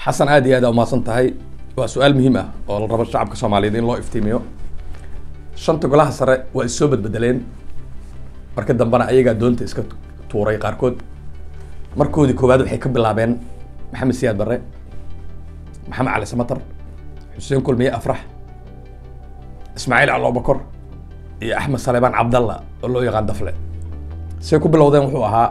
xasan aad iyo aad aa umahadsan tahay waa su-aal muhiim ah oo la rabo shacabka soomaaliyeed in loo iftiimiyo shanta golaha sare waa is soo bedbedeleen marka dambena ayagaa doonta iska tuuray qaarkood markoodii koowaad waxay ka bilaabeen maxamed siyaad barre maxamed cali samatar xuseen kulmiye afrax ismaaciil cali abubakor iyo axmed saleebaan cabdalla oo loo yaqaan dafle say ku bilowdeen wuxuu ahaa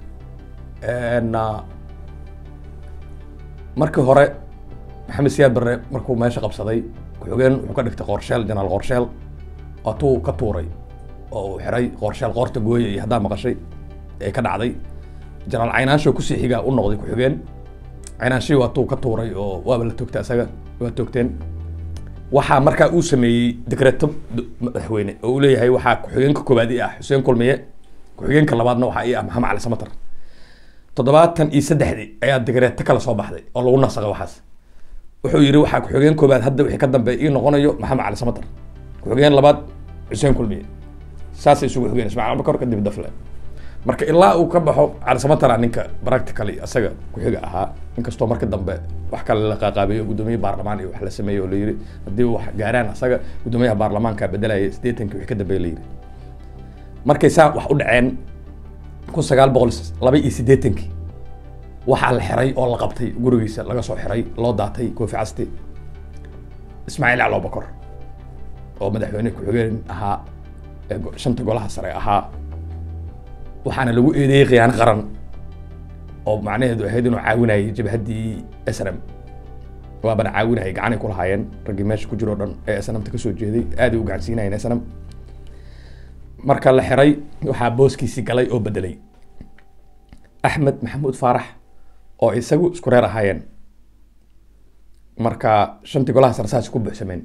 markii hore maxamed siyaad barre markuu meesha qabsaday ku-xigeen wuxuu ka dhigtay qoorsheel janaal qoorsheel waatuu ka tuuray oo uu xiray qoorsheel qoorta gooya iyo haddaa maqashay ee ka dhacday janaal caynaansho kusii xigaa u noqday ku-xigeen caynaanshihi waatuu ka tuuray oo waaba la toogtay asaga waa toogteen waxaa markaa uu sameeyey dekreto madaxweyne oo uu leeyahay waxaa ku-xigeenka koowaad i ah xuseen kulmiye ku-xigeenka labaadna waxaa i ah maxamed cali samatar toddobaatan iyo saddexdii ayaa digreeto kale soo baxday oo lagu nasaqay waxaas wuxuu yidhi waxaa ku-xigeen koobaad hadda wixii ka dambeeya ii noqonayo maxamed cali samatar ku-xigeen labaad xuseen kulmiye saasay isugu xigeen ismaciil abubakar kadib dafle marka ilaa uu ka baxo cali samatara ninka practically isaga ku-xiga ahaa inkastoo marka dambe wax kale la qaaqaabeeyo guddoomiye baarlamaan iyo wax la sameeyo oo la yidhi haddii wax gaaraan asaga guddoomiyaha baarlamaanka bedelaya siddeetankii wixii ka dambeeya la yidhi markay saa wax u dhaceen kun sagaal boqol laba iyo siddeetankii waxaa la xiray oo la qabtay gurigiisa laga soo xiray loo daatay koofi casti ismaaciil cali abubakar oo madaxweyne ku-xigeen ahaa ee shanta golaha sare ahaa waxaana lagu eedeeyey khiyaano qaran oo macnaheedu ahayd inuu caawinayay jabhaddii snm waabana caawinayay gacanay ku lahaayeen raggii meesha ku jiro o dhan ee snmta kasoo jeeday aaday u gacansiinayeen snm marka la xiray waxaa booskiisii galay oo bedelay axmed maxamuud faarax oo isagu isku reer ahaayeen marka shantii golaha sare saas ku buuxsameen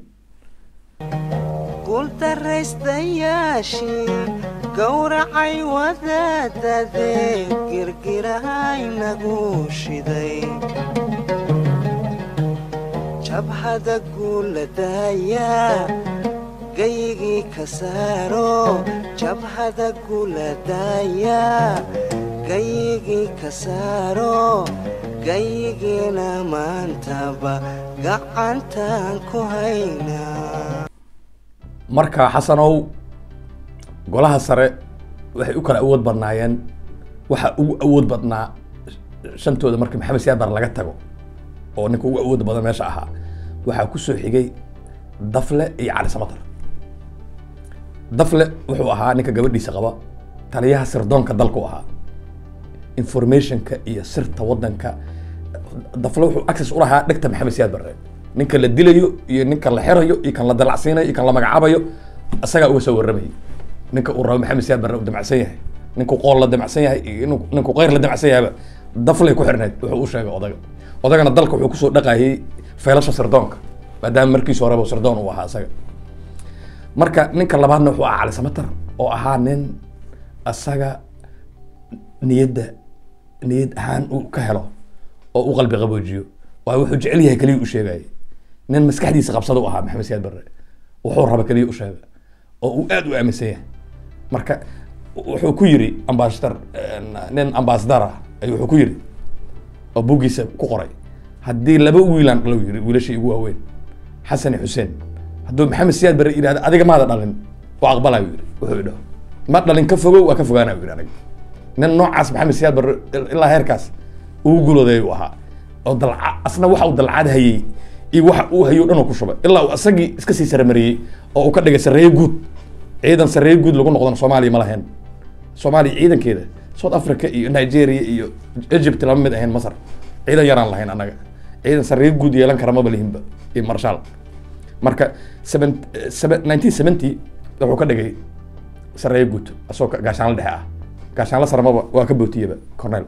guuldaraystayaashii gowracay wadaadadee girgirahaynagu shiday jabhada guuladaya gayigii ka saaro jabhada guuladaya gayigii ka saaro gayigiina maantaba gacantaan ku haynaa marka xasanow golaha sare waxay u kala awood badnaayeen waxaa ugu awood badnaa shantooda markii maxamed siyaad bar laga tago oo ninka ugu awoodda badan meesha ahaa waxaa kusoo xigay dafle iyo cali samatar dafle wuxuu ahaa ninka gabadhiisa qaba taliyaha sirdoonka dalku ahaa informationka iyo sirta wadanka dafle wuxuu access u lahaa dhegta maxamed siyaad barre ninka la dilayo iyo ninka la xirayo iyo kan la dalacsiinayo iyo kan la magacaabayo isagaa uga soo warramayay ninka uu rabo maxamed siyaad barre uu damacsan yahay ninku qool la damacsan yahay iyo ninku keyr la damacsan yahayba daflay ku xirneyd wuxuu u sheegay odaga odagana dalka wuxuu kusoo dhaqayay faylasha sirdoonka maadaama markiisa horeba sirdoon uu ahaa isaga marka ninka labaadna wuxuu ahaa cali samatar oo ahaa nin isaga niyadda niyad ahaan uu ka helo oo u qalbi qaboojiyo waayo wuxuu jecel yahay keliya u sheegayay nin maskaxdiisa qabsada u ahaa maxamed siyaad barre wuxuu raba keliya u sheega oo uu aad u aaminsan yahay marka wuxuu ku yiri ambasadar nin ambasadar ah ayuu wuxuu ku yiri oo buuggiisa ku qoray haddii laba wiilaan dhalo yiri wiilashii igu waaweyn xasan iyo xuseen hadduu maxamed siyaad barre yidhahda adiga maada dhalin waa aqbalayo yiri wuxuu idhaho ma dhalin ka fogow waa ka fogaanayo yiri aniga nin noocaas maxamed siyaad barre ilaa heerkaas ugu gulooday uu ahaa oo dalca asna waxa uu dalcad hayay iyo waxa uu hayo dhan uu ku shubay ilaa uu asagii iska sii saramariyey oo uu ka dhigay sarreeye guud ciidan sarreeye guud lagu noqdon soomaaliya ma lahayn soomaaliya ciidankeeda south africa iyo nigeria iyo egypt lama mid ahayn masar ciidan yaraan lahayn annaga ciidan sarreeye guud yeelan kara maba lihinba iyo marshaal marka nineteen seventy wuxuu ka dhigay sarreeye guud asagoo gaashaanla dhexe ah gaashaanla sarmaba waa ka bootiyaba cornel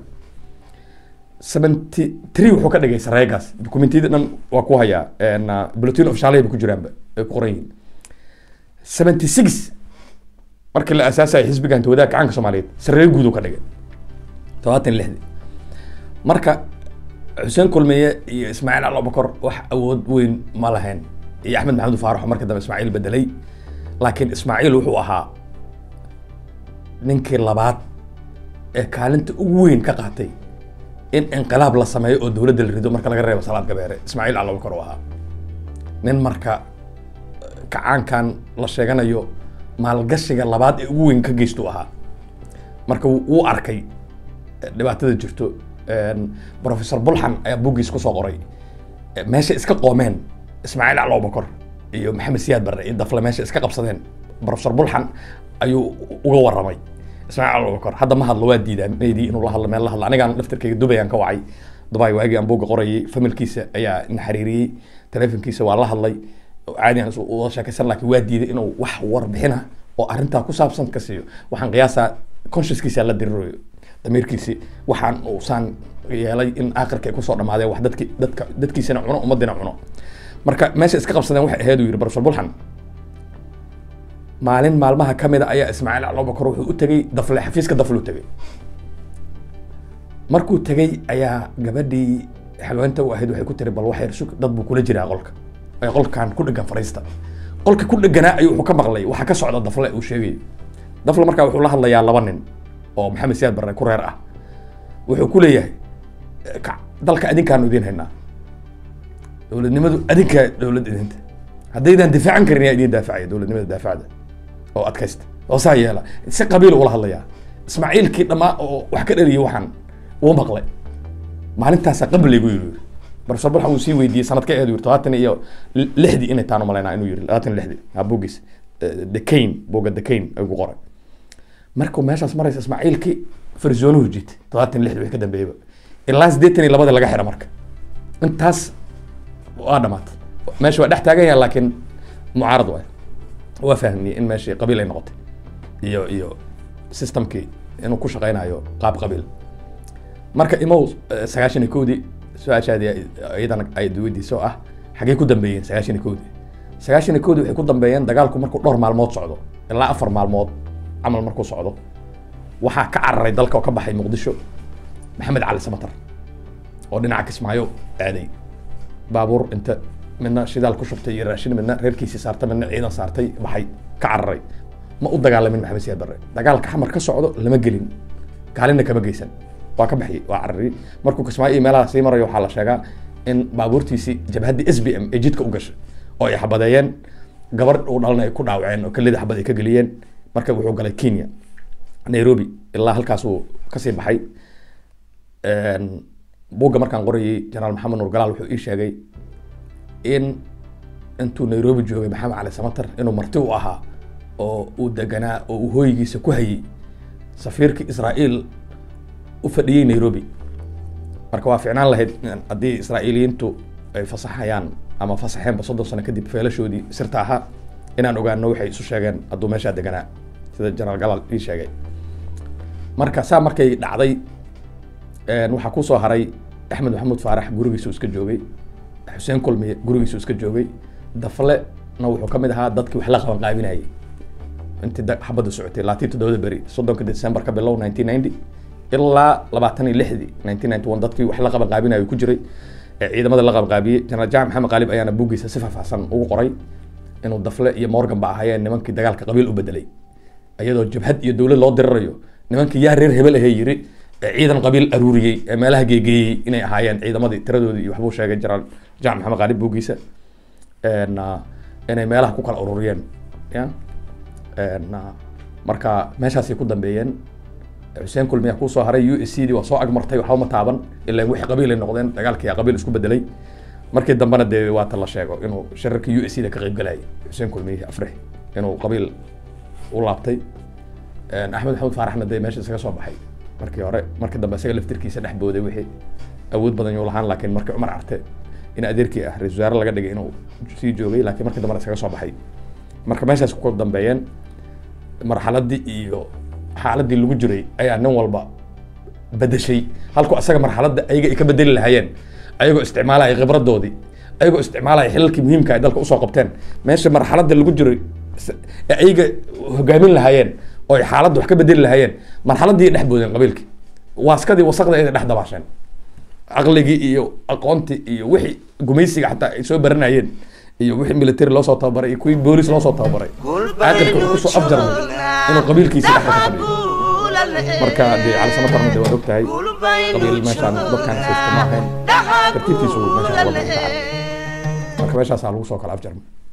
seventy three wuxuu ka dhigay sareegaas documentiyada dhan waa ku hayaa bulletin ofshaalay ba ku jiraanba ay ku qoran yihiin seventy six markii la aasaasayo xisbigan tawadaha gacanka soomaaliyeed saree guud uu ka dhigay todobaatan lixdi marka xuseen kulmiye iyo ismaaciil cali abubakar wax awood weyn ma lahayn iyo axmed maxamed faarax oo marka dambe ismaaciil bedelay laakiin ismaaciil wuxuu ahaa ninkii labaad ee kaalinta ugu weyn ka qaatay in inqilaab la sameeyo oo dowladda la rido marka laga reebo salaad gabeere ismaaciil calabakar uu ahaa nin marka kacaankan la sheeganayo maalgashiga labaad ee ugu weyn ka geystu ahaa marka wuu arkay dhibaatada jirto professor bulxan ayaa buggiis kusoo qoray meesha iska qoomeen ismaaciil cali abubakar iyo maxamed siyaad barre iyo dafle meesha iska qabsadeen professor bulxan ayuu uga waramay ismaaciil cali abubakar hadda ma hadlo waa diidaa meydii inuu la hadlo meel la hadlo anigaan laftirkayga dubay aan ka wacay dubay waagii aan buugga qorayay familkiisa ayaa na xiriiriyey telefonkiisa waa la hadlay caadi aan uda sheekaysan laakiin waa diiday inuu wax warbixina oo arrintaa ku saabsan ka siiyo waxaan qiyaasaa consciouskiisa la dirirayo damiirkiisi waxaan uusaan yeelay in aakhirka ay kusoo dhamaadeen wax dadki dadka dadkiisina cuno ummadina cuno marka meesha iska qabsadeen waxay ahayd uu yidhi professor bulxan maalin maalmaha ka mida ayaa ismaaciil calobakar wuxuu u tegey dafle xafiiska dafle u tegey markuu tegey ayaa gabadhii xalweenta u ahayd waxay ku tiri bal waxyar sug dad buu kula jiraa qolka ee qolkan ku dhegan fariista qolka ku dheganaa ayuu wuxuu ka maqlay waxa ka socda dafle uu sheegayo dafle markaa wuxuu la hadlayaa laba nin oo maxamed siyaad barre ku reer ah wuxuu ku leeyahay dalka adinkaanu idiin haynaa dowladnimadu adinkaa dowlad idinta haddaydan difaacan karin yaa idin daafacaya dowladnimada daafacda oo adkaysta oo saa yeela si qabiil ula hadlayaa ismaaciilkii dhammaa oo wax ka dhaliyay waxaan uu maqlay maalintaasaa qabligu yiri professor bulxan uu sii weydiiyey sanadka aheed yiri todobaatan iyo lixdii inay taan umalaynaa inuu yiri labaatan iyo lixdii aa buuggiis dekayn buugga dekayn ayuu ku qoray markuu meeshaas maraysa ismaaciilkii farzoonuhu jiitay todobaatan iyo lixdii wixii ka dambeeyaba ilaa siddeetan iyo labada laga xira marka intaas waa dhamaatay meesha waa dhex taagan yahay laakiin mucaarad waay waa fahmiyey in meeshii qabiil ay noqotay iyo iyo systemkii inuu ku shaqaynayo qaab qabiil marka imow sagaashan iyo kowdii su-aashaadii iyadana ay weydiiso ah xaggee ku dambeeyeen sagaashan iyo kowdii sagaashan iyo kowdii waxay ku dambeeyeen dagaalku markuu dhowr maalmood socdo ilaa afar maalmood camal markuu socdo waxaa ka cararay dalka oo ka baxay muqdisho maxamed cali samatar oo dhinaca kismaayo aaday baabuur inta midna shidaal ku shubtay iyo raashin midna reerkiisii saartay midna ciidan saartay baxay ka cararay ma u dagaalamin maxamed siyaad barre dagaalka xamar ka socdo lama gelin kaalinna kama geysan waa ka baxiyey waa carari markuu kismaayo iyo meelaha sii marayo waxaa la sheegaa in baabuurtiisii jabhaddii s b m ay jidka u gashay oo ay xabadeeyeen gabar uu dhalna ay ku dhaawaceen oo kelida xabad ay ka geliyeen marka wuxuu galay kenya nairobi ilaa halkaasuu kasii baxay buugga markaan qorayay jenaraal maxamed nuur galaal wuxuu ii sheegay in intuu nairobi joogay maxamed cali samatar inuu marti u ahaa oo uu deganaa oo uu hooyigiisa ku hayay safiirkii israa'iil u fadhiyey nairobi marka waa ficnaan lahayd haddii israa'iiliyiintu ay fasaxayaan ama fasaxeenba soddon sano kadib feelashoodii sirta ahaa inaan ogaano waxay isu sheegeen hadduu meeshaa deganaa sida jenaraal galaal ii sheegay marka saa markay dhacday waxaa kusoo haray axmed maxamuud faarax gurigiisu iska joogay xuseen kulmiye gurigiisu iska joogay daflena wuxuu kamid ahaa dadkii wax la qaban qaabinayay intii xabadda socotay laatii toddobada beri soddonka december ka bilow nineteen ninety ilaa labaatan iyo lixdii nineteen ninety one dadkii wax la qaban qaabinayay ku jiray ciidamada la qaban qaabiyey jenaraal jaamac maxamed qaalib ayaana buuggiisa si faahfaahsan ugu qoray inuu dafle iyo morgan ba ahaayeen nimankii dagaalka qabiil u bedelay iyadoo jabhad iyo dowlad loo dirirayo nimankii yaa reer hebel ahee yiri ciidan qabiil aruuriyey ee meelaha geegeeyey inay ahaayeen ciidamadii tiradoodii iyo waxbuu sheegay jenaraal jaamac maxamed qaalib buuggiisa inay meelaha ku kala ururiyeen ya marka meeshaasay ku dambeeyeen xuseen kulmiya kusoo haray u s c d waa soo agmartay waxba ma taaban ilaa wixii qabiil ay noqdeen dagaalkii qabiil isku bedelay markii dambena dee waata la sheego inuu shirarkii u s c da ka qayb galayay xuseen kulmiye afrix inuu qabiil u laabtay axmed maxamuud faaraxna dee meesha isaga soo baxay markii hore markii dambe isaga laftirkiisa dhex booday wixii awood badan yuu lahaan laakiin markii cumar carte in adeerkii ah ra-isul wasaare laga dhigay inuu sii joogay laakiin markii dambena isaga soo baxay marka meeshaas ku dambeeyeen marxaladii iyo xaaladii lagu jiray ayaa nin walba bedeshay halku asaga marxaladda ayaga ay ka bedeli lahaayeen ayagoo isticmaalaya khibradoodii ayagoo isticmaalaya xilalkii muhiimka ay dalka usoo qabteen meesha marxaladda lagu jiray ee ayaga hogaamin lahaayeen oo ay xaaladda wax ka bedeli lahaayeen marxaladii dhex boodeen qabiilkii waaskadii wasaqda ay dhex dabaasheen caqligii iyo aqoontii iyo wixii gumaysiga xataa ay soo baranayeen iyo wixii military loo soo tababaray iyo kuwii boolis loo soo tababaray caaqilka wuxuu kusoo afjarmay inuu qabiilkiisi dhexda ka fadhiyo marka dee cali samatarna dee waad ogtahay qabiil meeshaan dadkaan haysta ma ahayn tartiibtiisu meeshaan uga baxay marka meeshaasaa lagu soo kala afjarma